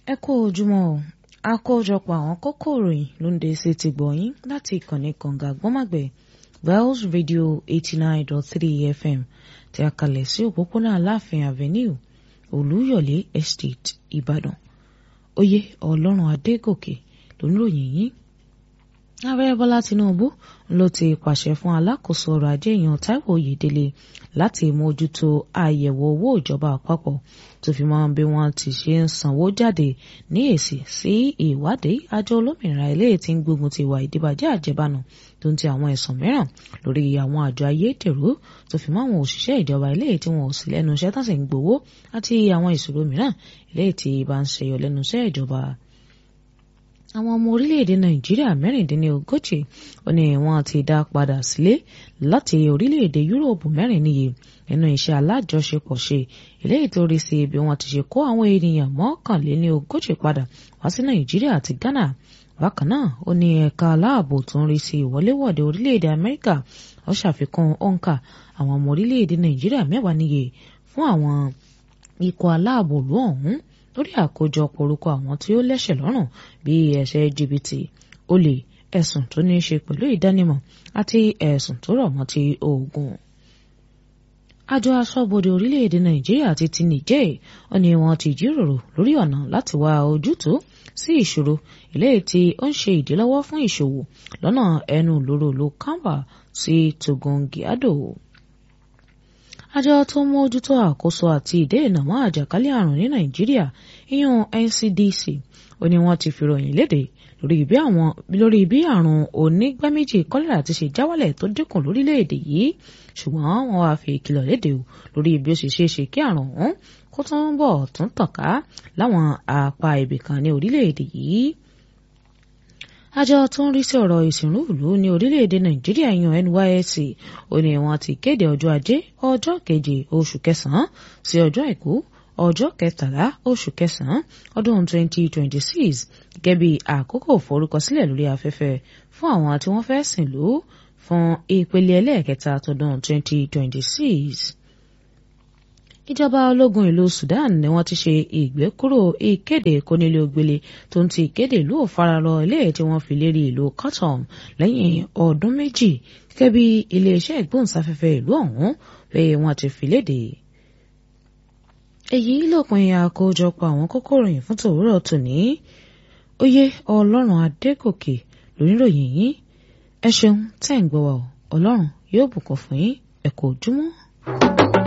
ẹ kú ojúmọ́ o àkójọpọ̀ àwọn kókó ìròyìn ló ń dé sí ti gbọ̀nyìn láti ìkànnì kànga gbọ́màgbẹ̀ wells radio eighty nine dot three fm tí a kalẹ̀ sí òpópónà aláàfin avenue olúyọ̀lé estate ìbàdàn oyè ọlọ́run adégòkè ló ń ròyìn yín ààrẹ bọ́lá tinubu ló ti pàṣẹ fún alákòóso ọrọ̀ ajé èèyàn táíwò oyèdélé láti mójútó àyẹ̀wò owó ìjọba àpapọ̀ tó fi mọ́ bí wọ́n ti ṣe ń sanwó jáde ní èsì sí ìwádìí àjọ olómìnira ilé tí ń gbógun ti ìwà ìdíbàjẹ́ àjẹbánu tó ń ti àwọn ẹ̀sùn mìíràn lórí àwọn àjọ ayédèrú tó fi mọ́ àwọn òṣìṣẹ́ ìjọba ilé tí wọn ò sí lẹ́nu iṣẹ́ tán sì ń gbowó àti àwọn ìṣòro mìíràn ilé tí bá ń ṣẹyọ lẹ́nu iṣẹ́ ìjọba àwọn ọmọ orílẹ̀-èdè nàìjíríà mẹ́rìndínlógójì ó ní wọ́n ti dá padà sílé láti orílẹ̀-èdè yúróòpù mẹ́rin níye nínú iṣẹ́ alájọṣepọ̀ ṣe eléyìí tó rí sí bí wọ́n ti ṣe kó àwọn ènìyàn mọ́kànléníogójì padà wá sí nàìjíríà àti ghana bákan náà ó ní ẹ̀ka aláàbò tó ń rí sí ìwọléwọ̀de orílẹ̀-èdè amẹ́ríkà ó ṣàfikún òǹkà àwọn ọmọ orílẹ̀-èdè nàìjíríà mẹ́wàá níye fún àwọn ikọ̀ aláàbò lú ọ̀hún lórí àkójọpọ̀ orúkọ àwọn tí ó lẹ́sẹ̀ lọ́rùn bíi ẹ̀ṣẹ̀ jìbìtì olè ẹ̀sùn tó ní í ṣe pẹ̀lú ìdánimọ̀ àti ẹ̀sùn tó rọ̀ mọ́ ti oògùn. àjọ aṣọ́bodè orílẹ̀-èdè nàìjíríà ti ti nìjẹ́ ó ní wọ́n ti jíròrò lórí ọ̀nà láti wá ojútùú sí ìṣòro eléyìí tí ó ń ṣe ìdílọ́wọ́ fún ìṣòwò lọ́nà ẹnu lóró lo kamba sí togongiado àjọ tó ń mójútó àkóso àti ìdènà mọ́ àjàkálẹ̀ àrùn ní nàìjíríà ìyún ncdc ó ní wọ́n ti fìròyìn léde lórí bí àrùn onígbáméjì kọ́lẹ́rà ti ṣe jáwálẹ̀ tó dínkù lórílẹ̀‐èdè yìí ṣùgbọ́n wọ́n wá fi ìkìlọ̀ léde o lórí bí ó ṣe ṣeé ṣe kí àrùn ọ̀hún kó tún bọ̀ tún tàn ká láwọn apá ibì kan ní orílẹ̀‐èdè yìí àjọ tó ń rí sí ọ̀rọ̀ ìsìnrú ìlú ní orílẹ̀-èdè nàìjíríà yan nysc ó ní wọ́n ti kéde ọjọ́ ajé ọjọ́ keje oṣù kẹsàn-án sí ọjọ́ àìkú ọjọ́ kẹtàlá oṣù kẹsàn-án ọdún 2026 gẹ́gẹ́ bí àkókò forúkọsílẹ̀ lórí afẹ́fẹ́ fún àwọn tí wọ́n fẹ́ sìn lú fún ìpele ẹlẹ́ẹ̀kẹta tọdún 2026 ìjọba ológun ìlú Sudan ni wọ́n ti ṣe ìgbékúrò ìkéde kónílé-ó-gbélé tó ń ti ìkéde ìlú òfararọ ilé tí wọ́n fi lérí ìlú Khartoum lẹ́yìn ọdún méjì gẹ́gẹ́ bí iléeṣẹ́ ìgbóhùnsáfẹ́fẹ́ ìlú ọ̀hún pé wọ́n ti fi léde. èyí lópin àkójọpọ̀ àwọn kókó ìròyìn fún tòwúrọ̀ tòní oyè ọlọ́run adégòkè lóníròyìn yín ẹ ṣeun tẹ́ ń gbọ́ wa ọlọ́run yóò bùkún fún yín ẹ kú ojúmọ́.